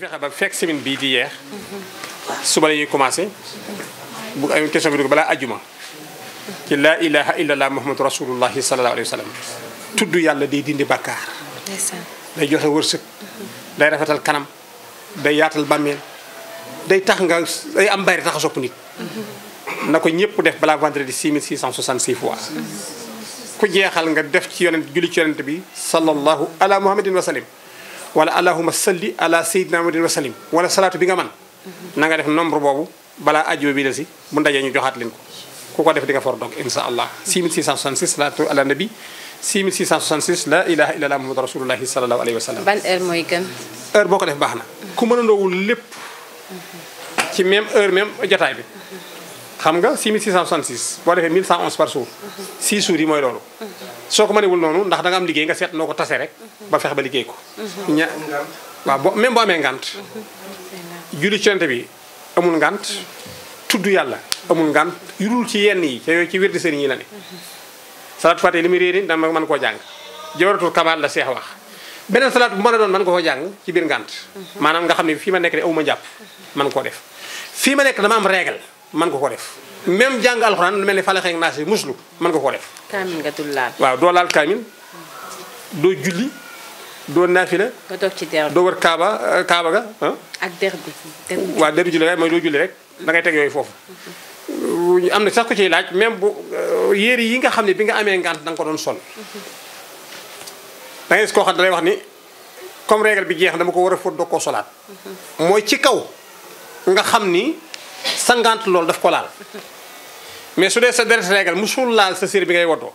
fexe ba fekk semaine bii di yeex suba la ñuy commencé bu ay question bi dugg balaa ajuma ci laa ilaha illallah muhammadu rasulullahi sallallahu alayhi wa sallam tudd yàlla day dindi bakkaar ndeysaan day joxe wërsëg day rafetal kanam day yaatal bàmmeel day tax nga day am bari tax a sopp nit na ko ñëpp def balaa vendredi 6666 fois ku jeexal nga def ci yonent julli ci yonent bi sallallahu ala muhammadin wa sallim wala allahuma salli ala sayyidina muhammadin wa sallim wala salaatu bi nga man na nga def nombre boobu balaa ajjuma bi la si bu ndajee ñu joxaat leen ko ku ko def di nga for donc insha allah 6666 salaatu ala nabi 6666 la ilaha illallah muhammadu rasulullahi sallallahu alayhi wa sallam ban heure mooy gën heure boo ko def baax na ku mën a ndoowul lépp ci même heure même jotaay bi xam nga 6666 boo defee 1111 par jour 6 jours yi mooy loolu soo ko mënewul noonu ndax da nga am liggéey nga seet noo ko tase rek ba fexe ba liggéey ko ña waaw bo même boo amee ngant julli ci Yonent bi amul ngant tudd yàlla amul ngant yurul ci yenn yi ca yooyu ci wér di sëriñ yi la ne salaatu fàtte li muy réeri dama mën koo jàng jawaratul kamal la seex wax beneen salaat bu mën a doon mën nga ko jàng ci biir ngànt maanaam nga xam ne fii ma nekk de awuma jàpp man koo def fii ma nekk dama am règle man nga ko def même jàng alxuraan lu mel ni fale xeeg naas yi muslu mën nga ko def kaamin nga dul laal waaw doo laal kaamin doo julli doo naafila nga toog ci der bi doo wër kaaba euh, kaaba ga ah ak der bi der bi waaw deru julli rek mooy doo julli rek da ngay teg yooyu foofu am na sax ko ciy laaj même bu euh, yére yi nga xam ne bi nga amee ngànt da nga ko doon sol da ngay gis koo xam ne dalay wax ni comme règle bi jeex dama ko war a fóot doo koo solaat mooy ci kaw nga xam ni sa ngànt loolu daf ko laal mais su dee sa deret règle musul laal sa sér bi ngay woddoo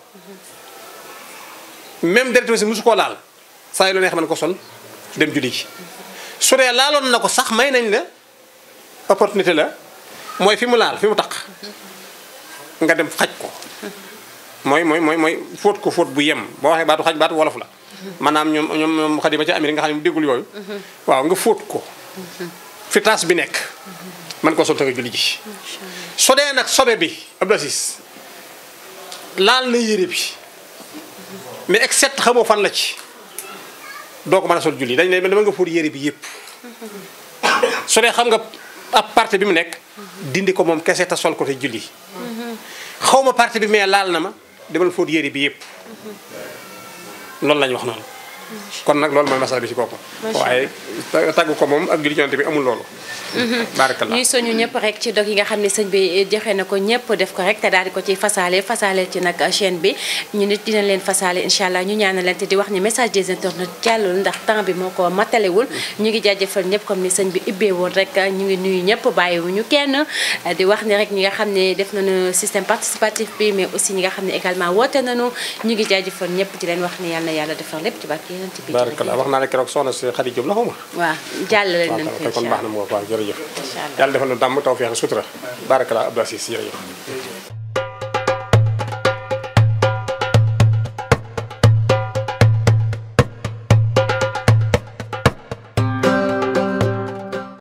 même deret bi si musu koo laal saa yi lu neex mën ko sol dem julli ji su dee laaloon na ko sax may nañ la opportunité la mooy fi mu laal fi mu taq nga dem xaj ko mooy mooy mooy mooy fóot ko fóot bu yem boo waxee baatu xaj baatu wolof la maanaam ñoom ñoom ñoom xadima ci Amérique nga xam ne mu déggul yooyu waaw nga fóot ko fi taas bi nekk man ko sol te nga julli ji so dee nag sobe bi Abdou Aziz laal na yére bi mais except xamoo fan la ci doo ko mën a sol julli dañ ne dama nga fóot yére bi yëpp su dee xam nga ab partie bi mu nekk dindi ko moom kese te sol ko te julli xaw ma partie bi mais laal na ma demal fóot yére bi yëpp loolu la ñu wax noonu kon nag loolu mooy masala bi ci boppam waaye tagg ko moom ak julli ci Yonent bi amul loolu barakallah ñuy soñu ñëpp rek ci dog yi nga xam ne sëñ bi joxe na ko ñëpp def ko rek te daal di ko ci fasaale fasaale ci nag chaîne bi ñu nit dina leen fasaale incha allah ñu ñaanal leen te di wax ni message des internautes jàllul ndax temps bi moo ko matalewul ñu ngi jaajëfal ñëpp comme ni sëñ bi ibbee woon rek ñu ngi nuyu ñëpp bàyyiwuñu kenn di wax ni rek ñi nga xam ne def nañu système participatif bi mais aussi ñi nga xam ne également woote nañu ñu ngi jaajëfal ñëpp di leen wax ni yàlla na yàlla defar lépp ci barke yonent bi barakallah wax naa ne keroog soxna si Xadi Jóob la xaw ma waaw jàllale waaw nañ ko kon incha baax na allah mu waaw jërëjëf incha allah yàlla defal na dàmm tawfeex sutura barakallah Abdou Aziz jërëjëf